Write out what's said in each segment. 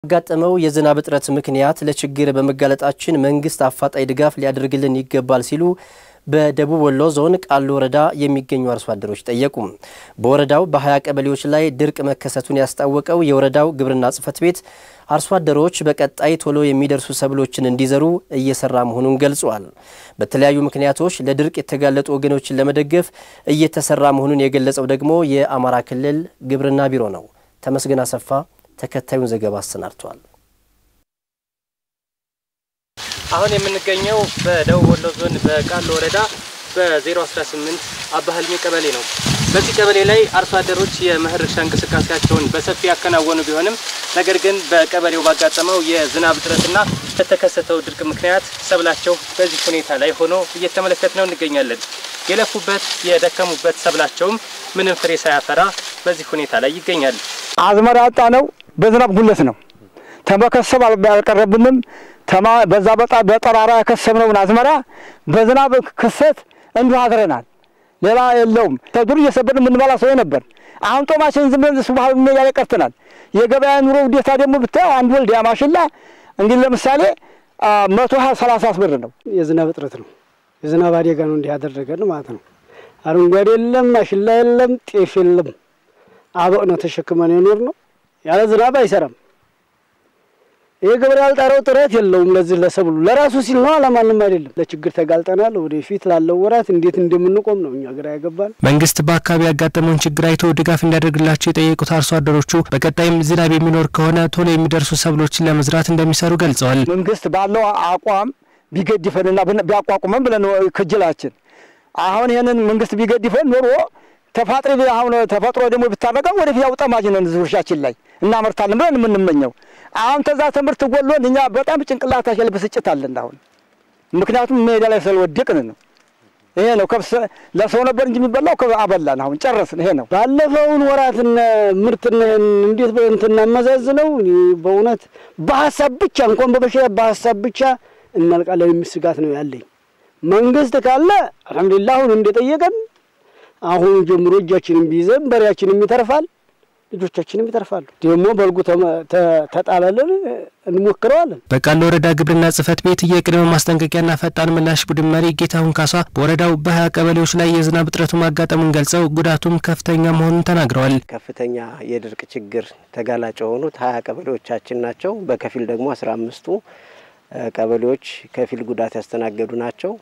ያጋጠመው የዝናብ እጥረት ምክንያት ለችግር በመጋለጣችን መንግስት አፋጣኝ ድጋፍ ሊያደርግልን ይገባል ሲሉ በደቡብ ወሎ ዞን ቃሉ ወረዳ የሚገኙ አርሶ አደሮች ጠየቁ። በወረዳው በ20 ቀበሌዎች ላይ ድርቅ መከሰቱን ያስታወቀው የወረዳው ግብርና ጽሕፈት ቤት አርሶ አደሮች በቀጣይ ቶሎ የሚደርሱ ሰብሎችን እንዲዘሩ እየሰራ መሆኑን ገልጿል። በተለያዩ ምክንያቶች ለድርቅ የተጋለጡ ወገኖችን ለመደገፍ እየተሰራ መሆኑን የገለጸው ደግሞ የአማራ ክልል ግብርና ቢሮ ነው። ተመስገን አሰፋ ተከታዩን ዘገባ አሰናድቷል። አሁን የምንገኘው በደቡብ ወሎ ዞን በቃሉ ወረዳ በ018 አባህልሜ ቀበሌ ነው። በዚህ ቀበሌ ላይ አርሶ አደሮች የመኸር እርሻ እንቅስቃሴያቸውን በሰፊ ያከናወኑ ቢሆንም ነገር ግን በቀበሌው ባጋጠመው የዝናብ እጥረትና በተከሰተው ድርቅ ምክንያት ሰብላቸው በዚህ ሁኔታ ላይ ሆኖ እየተመለከት ነው እንገኛለን። የለፉበት የደከሙበት ሰብላቸውም ምንም ፍሬ ሳያፈራ በዚህ ሁኔታ ላይ ይገኛል። አዝመራ ያጣ ነው በዝናብ ጉለት ነው። ተመከሰብ አልቀረብንም። ተማ በዛ በጣ በጠራራ የከሰብነውን አዝመራ በዝናብ ክሰት እንዲሁ አድረናል። ሌላ የለውም። ተዱር እየሰበርን የምንበላ ሰው ነበር። አሁን ጦማችን ዝም ብለን ሱባህ ሜዳ ላይ ቀርተናል። የገበያ ኑሮ ውዴታ ደግሞ ብታየው አንድ ወልድ ያማሽላ እንግዲህ ለምሳሌ መቶ ሀያ ሰላሳ ብር ነው። የዝናብ እጥረት ነው። የዝናብ አደጋ ነው እንዲህ ያደረገን ማለት ነው። አረንጓዴ የለም፣ ማሽላ የለም፣ ጤፍ የለም። አበቅ ነው ተሸክመን የኖር ነው። ያለ ዝናብ አይሰራም። ይህ ገበሬ ያልጣረው ጥረት የለውም። ለዚህ ለሰብሉ ለራሱ ሲል ነው፣ ለማንም አይደለም። ለችግር ተጋልጠናል። ወደፊት ላለው ወራት እንዴት እንደምንቆም ነው እኛ ግራ ያገባል። መንግስት በአካባቢ ያጋጠመውን ችግር አይቶ ድጋፍ እንዲያደርግላቸው የጠየቁት አርሶ አደሮቹ በቀጣይም ዝናብ የሚኖር ከሆነ ቶሎ የሚደርሱ ሰብሎችን ለመዝራት እንደሚሰሩ ገልጸዋል። መንግስት ባለው አቋም ቢገድፈንና ቢያቋቁመን ብለን ክጅላችን አሁን ይህንን መንግስት ቢገድፈን ኖሮ ተፋጥሪ አሁን ተፈጥሮ ደግሞ ብታረቀም ወደፊት ያው ጠማጅ ነን እርሻችን ላይ እናመርታለን ብለን የምንመኘው አሁን ተዛ ትምህርት ጎሎን እኛ በጣም ጭንቅላታችን ላይ ብስጭት አለን አሁን ምክንያቱም ሜዳ ላይ ስለወደቅን ነው። ይሄ ነው ከብስ ለሰው ነበር እንጂ የሚበላው አበላን። አሁን ጨረስን። ይሄ ነው ባለፈውን ወራትና ምርትና እንዴት እንትና መዛዝነው በእውነት በሀሳብ ብቻ እንኳን በበሽታ በሀሳብ ብቻ እናልቃለን የሚል ስጋት ነው ያለኝ። መንግስት ካለ አልሐምዱሊላህ አሁን እንደጠየቀን አሁን ጀምሮ እጃችንን ቢይዘን በሬያችንም ይተርፋል፣ ልጆቻችንም ይተርፋሉ። ደግሞ በልጉ ተጣለልን እንሞክረዋለን። በቃሉ ወረዳ ግብርና ጽሕፈት ቤት የቅድመ ማስጠንቀቂያና ፈጣን ምላሽ ቡድን መሪ ጌታሁን ካሳ በወረዳው በሀያ ቀበሌዎች ላይ የዝናብ እጥረቱ ማጋጠሙን ገልጸው ጉዳቱም ከፍተኛ መሆኑን ተናግረዋል። ከፍተኛ የድርቅ ችግር ተጋላጭ የሆኑት ሀያ ቀበሌዎቻችን ናቸው። በከፊል ደግሞ አስራ አምስቱ ቀበሌዎች ከፊል ጉዳት ያስተናገዱ ናቸው።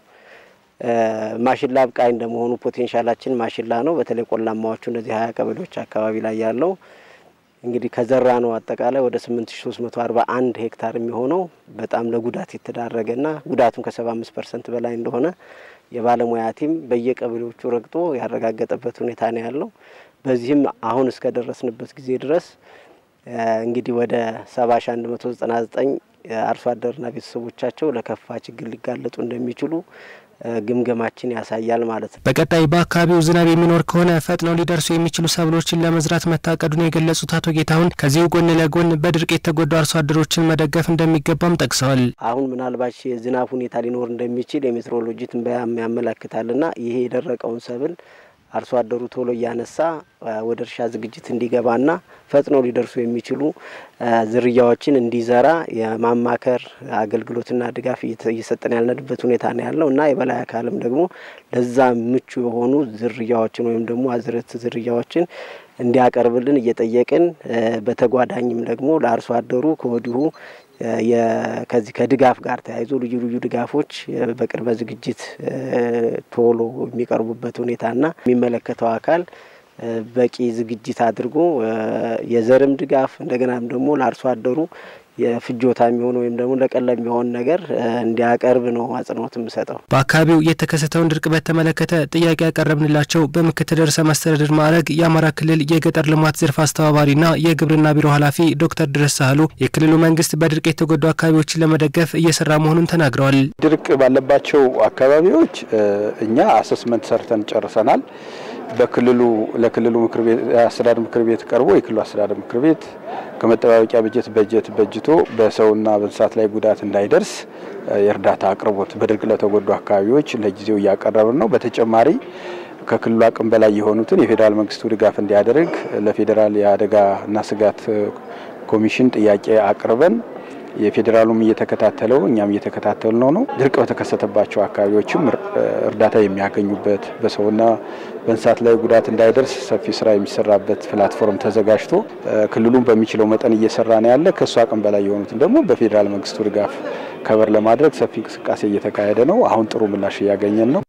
ማሽላ አብቃይ እንደመሆኑ ፖቴንሻላችን ማሽላ ነው። በተለይ ቆላማዎቹ እነዚህ ሀያ ቀበሌዎች አካባቢ ላይ ያለው እንግዲህ ከዘራ ነው አጠቃላይ ወደ ስምንት ሺ ሶስት መቶ አርባ አንድ ሄክታር የሚሆነው በጣም ለጉዳት የተዳረገና ጉዳቱም ከሰባ አምስት ፐርሰንት በላይ እንደሆነ የባለሙያ ቲም በየቀበሌዎቹ ረግጦ ያረጋገጠበት ሁኔታ ነው ያለው። በዚህም አሁን እስከደረስንበት ጊዜ ድረስ እንግዲህ ወደ ሰባ ሺ አንድ መቶ ዘጠና ዘጠኝ አርሶ አደርና ቤተሰቦቻቸው ለከፋ ችግር ሊጋለጡ እንደሚችሉ ግምገማችን ያሳያል ማለት ነው። በቀጣይ በአካባቢው ዝናብ የሚኖር ከሆነ ፈጥነው ሊደርሱ የሚችሉ ሰብሎችን ለመዝራት መታቀዱን የገለጹት አቶ ጌታሁን ከዚሁ ጎን ለጎን በድርቅ የተጎዱ አርሶ አደሮችን መደገፍ እንደሚገባም ጠቅሰዋል። አሁን ምናልባት የዝናብ ሁኔታ ሊኖር እንደሚችል የሜትሮሎጂ ትንበያ ያመላክታልና ይሄ የደረቀውን ሰብል አርሶ አደሩ ቶሎ እያነሳ ወደ እርሻ ዝግጅት እንዲገባና ፈጥነው ሊደርሱ የሚችሉ ዝርያዎችን እንዲዘራ የማማከር አገልግሎትና ድጋፍ እየሰጠን ያለንበት ሁኔታ ነው ያለው እና የበላይ አካልም ደግሞ ለዛ ምቹ የሆኑ ዝርያዎችን ወይም ደግሞ አዝርዕት ዝርያዎችን እንዲያቀርብልን እየጠየቅን በተጓዳኝም ደግሞ ለአርሶ አደሩ ከወዲሁ ከዚህ ከድጋፍ ጋር ተያይዞ ልዩ ልዩ ድጋፎች በቅድመ ዝግጅት ቶሎ የሚቀርቡበት ሁኔታና የሚመለከተው አካል በቂ ዝግጅት አድርጎ የዘርም ድጋፍ እንደገናም ደግሞ ለአርሶ አደሩ የፍጆታ የሚሆን ወይም ደግሞ ለቀለብ የሚሆን ነገር እንዲያቀርብ ነው አጽንኦት የምሰጠው። በአካባቢው የተከሰተውን ድርቅ በተመለከተ ጥያቄ ያቀረብንላቸው በምክትል ርዕሰ መስተዳድር ማዕረግ የአማራ ክልል የገጠር ልማት ዘርፍ አስተባባሪና የግብርና ቢሮ ኃላፊ ዶክተር ድረስ ሳህሉ የክልሉ መንግስት በድርቅ የተጎዱ አካባቢዎችን ለመደገፍ እየሰራ መሆኑን ተናግረዋል። ድርቅ ባለባቸው አካባቢዎች እኛ አሰስመንት ሰርተን ጨርሰናል። በክልሉ ለክልሉ ምክር ቤት አስተዳደር ምክር ቤት ቀርቦ የክልሉ አስተዳደር ምክር ቤት ከመጠባበቂያ በጀት በጀት በጅቶ በሰውና በእንስሳት ላይ ጉዳት እንዳይደርስ የእርዳታ አቅርቦት በድርቅ ለተጎዱ አካባቢዎች ለጊዜው እያቀረብን ነው። በተጨማሪ ከክልሉ አቅም በላይ የሆኑትን የፌዴራል መንግስቱ ድጋፍ እንዲያደርግ ለፌዴራል የአደጋና ስጋት ኮሚሽን ጥያቄ አቅርበን የፌዴራሉም እየተከታተለው እኛም እየተከታተል ነው ነው ድርቅ በተከሰተባቸው አካባቢዎችም እርዳታ የሚያገኙበት በሰውና በእንስሳት ላይ ጉዳት እንዳይደርስ ሰፊ ስራ የሚሰራበት ፕላትፎርም ተዘጋጅቶ ክልሉን በሚችለው መጠን እየሰራ ነው ያለ። ከእሱ አቅም በላይ የሆኑትን ደግሞ በፌዴራል መንግስቱ ድጋፍ ከበር ለማድረግ ሰፊ እንቅስቃሴ እየተካሄደ ነው። አሁን ጥሩ ምላሽ እያገኘን ነው።